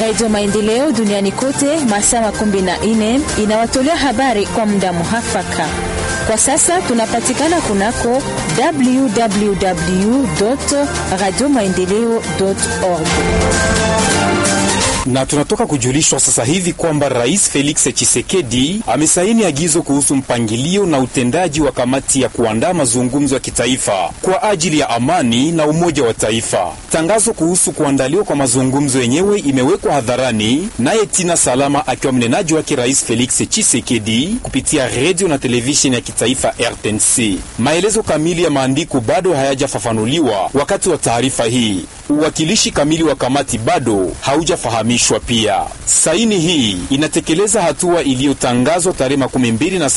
Radio Maendeleo duniani kote masaa makumi na nne inawatolea habari kwa muda muhafaka. Kwa sasa tunapatikana kunako www radio maendeleo org na tunatoka kujulishwa sasa hivi kwamba Rais Felix Tshisekedi amesaini agizo kuhusu mpangilio na utendaji wa kamati ya kuandaa mazungumzo ya kitaifa kwa ajili ya amani na umoja wa taifa. Tangazo kuhusu kuandaliwa kwa mazungumzo yenyewe imewekwa hadharani naye Tina Salama akiwa mnenaji wake Rais Felix Tshisekedi kupitia redio na televisheni ya kitaifa RTNC. Maelezo kamili ya maandiko bado hayajafafanuliwa wakati wa taarifa hii. Uwakilishi kamili wa kamati bado haujafahamishwa. Pia saini hii inatekeleza hatua iliyotangazwa tarehe makumi mbili na